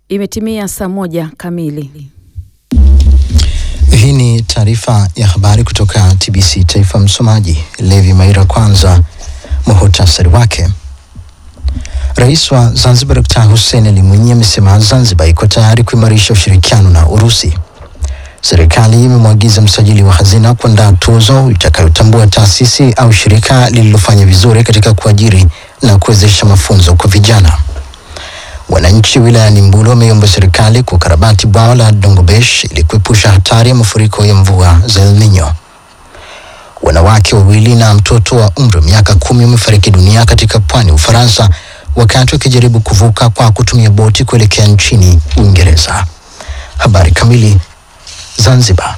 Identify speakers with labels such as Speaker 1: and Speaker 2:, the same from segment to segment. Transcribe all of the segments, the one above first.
Speaker 1: Imetimia saa moja kamili.
Speaker 2: Hii ni taarifa ya habari kutoka TBC Taifa. Msomaji Levi Maira. Kwanza muhutasari wake. Rais wa Zanzibar Dkt. Hussein Ali Mwinyi amesema Zanzibar iko tayari kuimarisha ushirikiano na Urusi. Serikali imemwagiza msajili wa hazina kuandaa tuzo itakayotambua taasisi au shirika lililofanya vizuri katika kuajiri na kuwezesha mafunzo kwa vijana. Wananchi wilayani Mbulu wameomba serikali kukarabati bwawa la Dongobesh ili kuepusha hatari ya mafuriko ya mvua za El Nino. Wanawake wawili na mtoto wa umri wa miaka kumi wamefariki dunia katika pwani ya Ufaransa wakati wakijaribu kuvuka kwa kutumia boti kuelekea nchini Uingereza. Habari kamili. Zanzibar.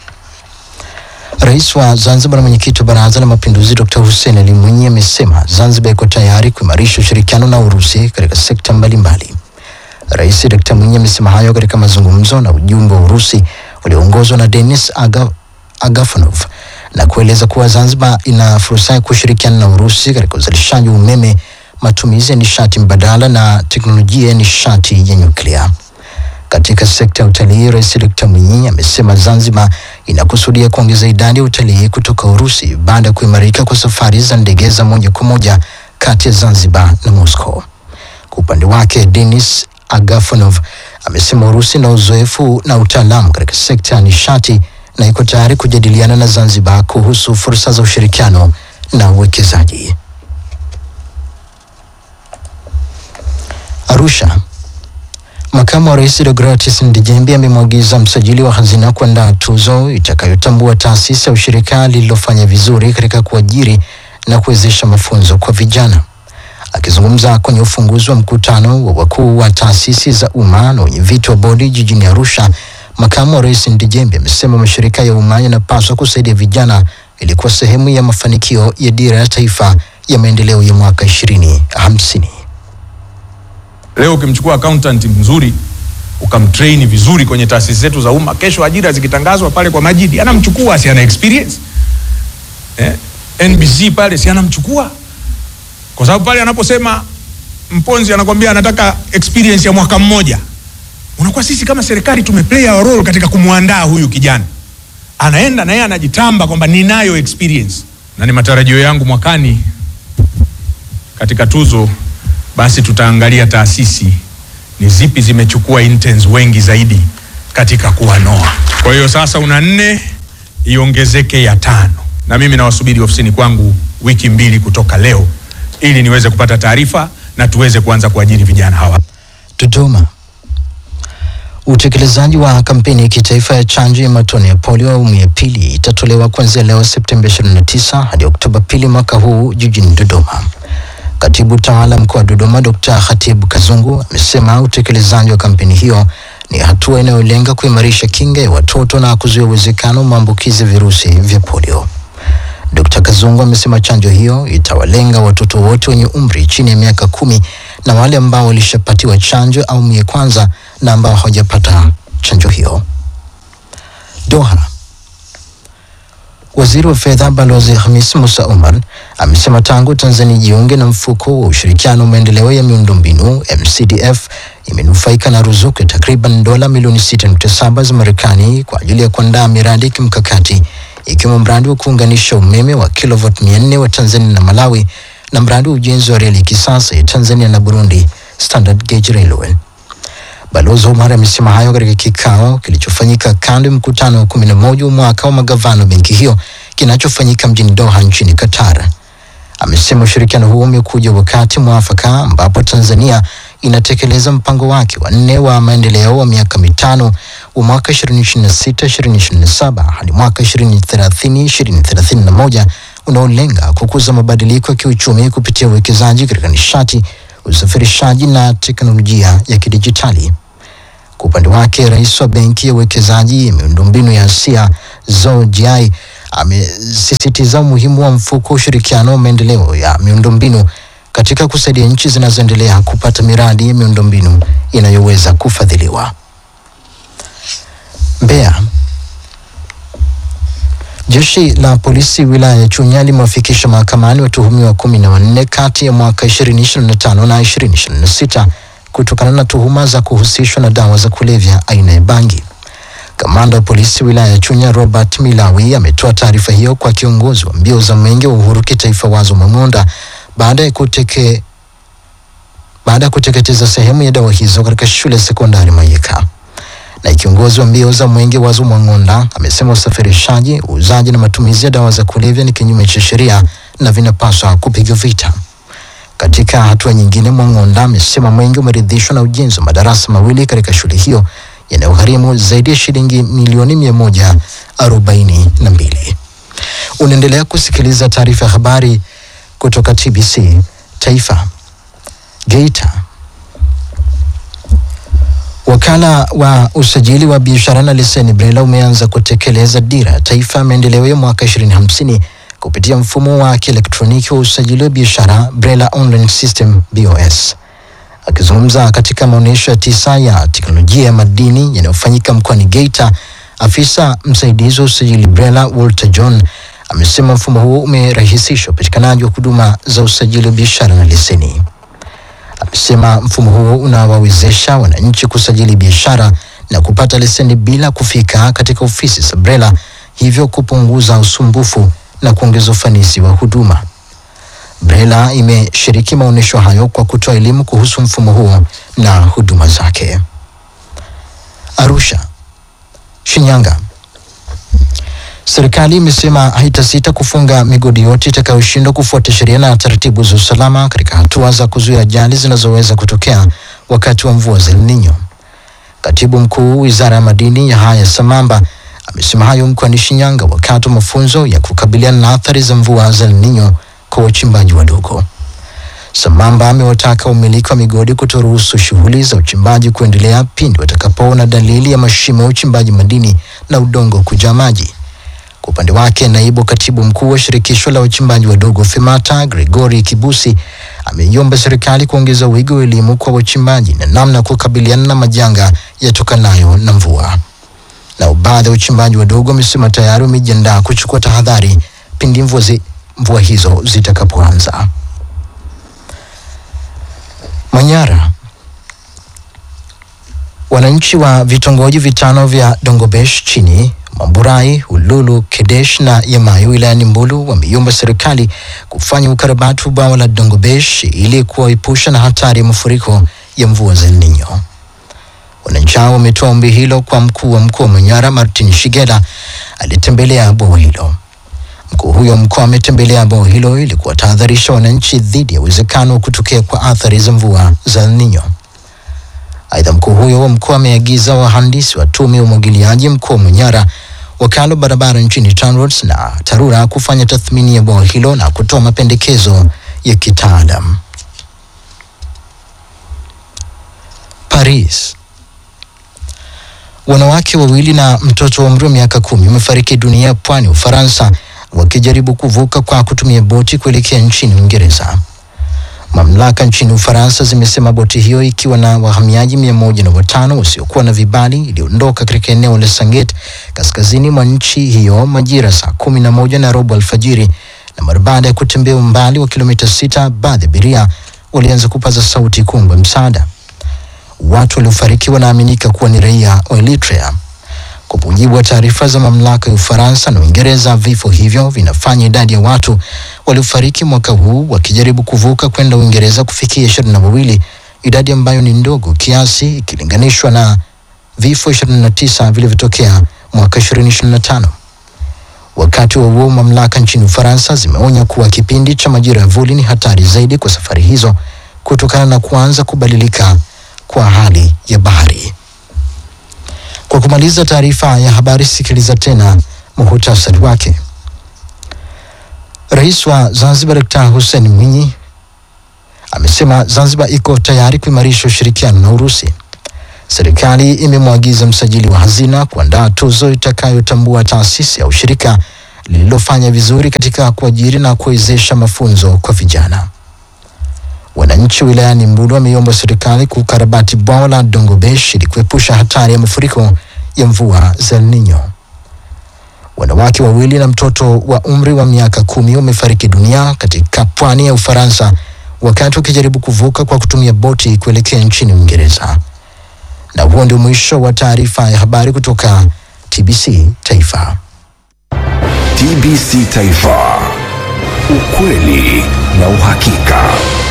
Speaker 2: Rais wa Zanzibar na mwenyekiti wa Baraza la Mapinduzi Dr. Hussein Ali Mwinyi amesema Zanzibar iko tayari kuimarisha ushirikiano na Urusi katika sekta mbalimbali. Rais Dr. Mwinyi amesema hayo katika mazungumzo na ujumbe wa Urusi ulioongozwa na Denis Aga, Agafonov na kueleza kuwa Zanzibar ina fursa ya kushirikiana na Urusi katika uzalishaji wa umeme, matumizi ya nishati mbadala na teknolojia ya nishati ya nyuklia. Katika sekta ya utalii, Rais Dkt. Mwinyi amesema Zanzibar inakusudia kuongeza idadi ya utalii kutoka Urusi baada ya kuimarika kwa safari za ndege za moja kwa moja kati ya Zanzibar na Moscow. Kwa upande wake, Denis Agafonov amesema Urusi na uzoefu na utaalamu katika sekta ya nishati na iko tayari kujadiliana na Zanzibar kuhusu fursa za ushirikiano na uwekezaji. Arusha. Makamu wa Rais Deogratias Ndejembi amemwagiza msajili wa hazina kuandaa tuzo itakayotambua taasisi au shirika lililofanya vizuri katika kuajiri na kuwezesha mafunzo kwa vijana. Akizungumza kwenye ufunguzi wa mkutano wa wakuu wa taasisi za umma na wenyeviti wa bodi jijini Arusha, makamu wa rais Ndejembi amesema mashirika ya umma yanapaswa kusaidia vijana ili kuwa sehemu ya mafanikio ya dira ya taifa ya maendeleo ya mwaka ishirini hamsini.
Speaker 3: Leo ukimchukua accountant mzuri ukamtrain vizuri kwenye taasisi zetu za umma, kesho ajira zikitangazwa pale kwa Majidi anamchukua, si ana experience eh? NBC pale si anamchukua, kwa sababu pale anaposema Mponzi anakwambia anataka experience ya mwaka mmoja, unakuwa sisi kama serikali tumeplay our role katika kumwandaa huyu kijana, anaenda na yeye anajitamba kwamba ninayo experience, na ni matarajio yangu mwakani katika tuzo basi tutaangalia taasisi ni zipi zimechukua interns wengi zaidi katika kuwanoa. Kwa hiyo sasa una nne iongezeke ya tano, na mimi nawasubiri ofisini kwangu wiki mbili kutoka leo ili niweze kupata taarifa na tuweze kuanza kuajiri vijana hawa.
Speaker 2: Dodoma. Utekelezaji wa kampeni ya kitaifa ya chanjo ya matone ya polio awamu ya pili itatolewa kuanzia leo Septemba 29 hadi Oktoba pili mwaka huu jijini Dodoma. Katibu tawala mkoa wa Dodoma Dr. Khatibu Kazungu amesema utekelezaji wa kampeni hiyo ni hatua inayolenga kuimarisha kinga ya watoto na kuzuia uwezekano wa maambukizi ya virusi vya polio. Dr. Kazungu amesema chanjo hiyo itawalenga watoto wote wenye umri chini ya miaka kumi na wale ambao walishapatiwa chanjo awamu ya kwanza na ambao hawajapata chanjo hiyo. Doha. Waziri wa fedha Balozi Hamis Musa Omar amesema tangu Tanzania jiunge na mfuko wa ushirikiano wa maendeleo ya miundombinu MCDF imenufaika na ruzuku ya takriban dola milioni 6.7 za Marekani kwa ajili ya kuandaa miradi ya kimkakati ikiwemo mradi wa kuunganisha umeme wa kilovot 400 wa Tanzania na Malawi na mradi wa ujenzi wa reli ya kisasa ya Tanzania na Burundi Standard Gauge Railway. Balozi Omar amesema hayo katika kikao kilichofanyika kando ya mkutano wa kumi na moja wa mwaka wa magavana wa benki hiyo kinachofanyika mjini Doha nchini Qatar. Amesema ushirikiano huo umekuja wakati mwafaka ambapo Tanzania inatekeleza mpango wake wa nne wa maendeleo wa miaka mitano wa mwaka 2026-2027 hadi mwaka 2030-2031 unaolenga kukuza mabadiliko ya kiuchumi kupitia uwekezaji katika nishati, usafirishaji na teknolojia ya kidijitali. Kwa upande wake, rais wa benki ya uwekezaji ya miundombinu ya Asia Zhou Jiai amesisitiza umuhimu wa mfuko wa ushirikiano wa maendeleo ya miundombinu katika kusaidia nchi zinazoendelea kupata miradi ya miundombinu inayoweza kufadhiliwa. Mbeya. Jeshi la polisi wilaya ya Chunya limewafikisha mahakamani watuhumiwa kumi na wanne kati ya mwaka 2025 na 2026 kutokana na tuhuma za kuhusishwa na dawa za kulevya aina ya bangi. Kamanda wa polisi wilaya ya Chunya Robert Milawi ametoa taarifa hiyo kwa kiongozi wa mbio za mwenge wa uhuru kitaifa Wazo Mang'onda baada ya kuteke baada ya kuteketeza sehemu ya dawa hizo katika shule ya sekondari Mayeka. Na kiongozi wa mbio za mwenge Wazo Mwang'onda amesema usafirishaji, uuzaji na matumizi ya dawa za kulevya ni kinyume cha sheria na vinapaswa kupigwa vita. Katika hatua nyingine, Mwang'onda amesema mwenge umeridhishwa na ujenzi wa madarasa mawili katika shule hiyo yanayogharimu zaidi ya shilingi milioni mia moja arobaini na mbili. Unaendelea kusikiliza taarifa ya habari kutoka TBC Taifa. Geita. Wakala wa usajili wa biashara na leseni BRELA umeanza kutekeleza dira ya taifa ya maendeleo ya mwaka 2050 kupitia mfumo wa kielektroniki wa usajili wa biashara BRELA Online System BOS. Akizungumza katika maonyesho ya tisa ya teknolojia ya madini yanayofanyika mkoani Geita, afisa msaidizi wa usajili BRELA Walter John amesema mfumo huo umerahisisha upatikanaji wa huduma za usajili wa biashara na leseni. Amesema mfumo huo unawawezesha wananchi kusajili biashara na kupata leseni bila kufika katika ofisi za BRELA, hivyo kupunguza usumbufu na kuongeza ufanisi wa huduma. BRELA imeshiriki maonyesho hayo kwa kutoa elimu kuhusu mfumo huo na huduma zake. Arusha. Shinyanga. Serikali imesema haitasita kufunga migodi yote itakayoshindwa kufuata sheria na taratibu za usalama katika hatua za kuzuia ajali zinazoweza kutokea wakati wa mvua za El Nino. Katibu mkuu wizara ya madini Yahaya Samamba amesema hayo mkoani Shinyanga wakati wa mafunzo ya kukabiliana na athari za mvua za El Nino kwa wachimbaji wadogo. Samamba amewataka wamiliki wa migodi kutoruhusu shughuli za uchimbaji kuendelea pindi watakapoona dalili ya mashimo ya uchimbaji madini na udongo kujaa maji. Kwa upande wake, naibu katibu mkuu wa shirikisho la wachimbaji wadogo FEMATA Gregory Kibusi ameiomba serikali kuongeza wigo wa elimu kwa wachimbaji na namna ya kukabiliana na majanga yatokanayo na mvua. Na baadhi ya wachimbaji wadogo wamesema tayari wamejiandaa kuchukua tahadhari pindi mvua, zi, mvua hizo zitakapoanza. Manyara. Wananchi wa vitongoji vitano vya Dongobesh chini Mamburai, Ululu, Kedesh na Yamayo wilayani Mbulu wameiomba serikali kufanya ukarabati wa bwawa la Dongobesh ili kuwaepusha na hatari ya mafuriko ya mvua za El Nino. Wananchi hao wametoa ombi hilo kwa mkuu wa mkoa wa Manyara Martin Shigela aliyetembelea bwawa hilo. Mkuu huyo mkoa ametembelea bwawa hilo ili kuwatahadharisha wananchi dhidi ya uwezekano wa kutokea kwa athari za mvua za El Nino. Aidha, mkuu huyo wa mkoa ameagiza wahandisi wa tume ya umwagiliaji mkoa wa Manyara, wakala wa barabara nchini TANROADS na TARURA kufanya tathmini ya bwawa hilo na kutoa mapendekezo ya kitaalam. Paris. Wanawake wawili na mtoto wa umri wa miaka kumi wamefariki dunia pwani Ufaransa wakijaribu kuvuka kwa kutumia boti kuelekea nchini Uingereza. Mamlaka nchini Ufaransa zimesema boti hiyo ikiwa na wahamiaji mia moja na watano wasiokuwa na vibali iliondoka katika eneo la Sanget kaskazini mwa nchi hiyo majira saa kumi na moja na robo alfajiri, na mara baada ya kutembea umbali wa kilomita sita, baadhi ya abiria walianza kupaza sauti kuomba msaada. Watu waliofariki wanaaminika kuwa ni raia wa Eritrea. Kwa mujibu wa taarifa za mamlaka ya Ufaransa na Uingereza, vifo hivyo vinafanya idadi ya watu waliofariki mwaka huu wakijaribu kuvuka kwenda Uingereza kufikia ishirini na wawili, idadi ambayo ni ndogo kiasi ikilinganishwa na vifo 29 vilivyotokea mwaka 2025. Wakati wa huo, mamlaka nchini Ufaransa zimeonya kuwa kipindi cha majira ya vuli ni hatari zaidi kwa safari hizo kutokana na kuanza kubadilika kwa hali ya bahari. Kwa kumaliza taarifa ya habari, sikiliza tena muhutasari wake. Rais wa Zanzibar Dkt. Hussein Mwinyi amesema Zanzibar iko tayari kuimarisha ushirikiano na Urusi. Serikali imemwagiza msajili wa hazina kuandaa tuzo itakayotambua taasisi au shirika lililofanya vizuri katika kuajiri na kuwezesha mafunzo kwa vijana. Wananchi wilayani Mbulu wameiomba serikali kukarabati bwawa la Dongobesh ili kuepusha hatari ya mafuriko ya mvua za El Nino. Wanawake wawili na mtoto wa umri wa miaka kumi wamefariki dunia katika pwani ya Ufaransa wakati wakijaribu kuvuka kwa kutumia boti kuelekea nchini Uingereza. Na huo ndio mwisho wa taarifa ya habari kutoka TBC Taifa.
Speaker 4: TBC Taifa, ukweli na uhakika.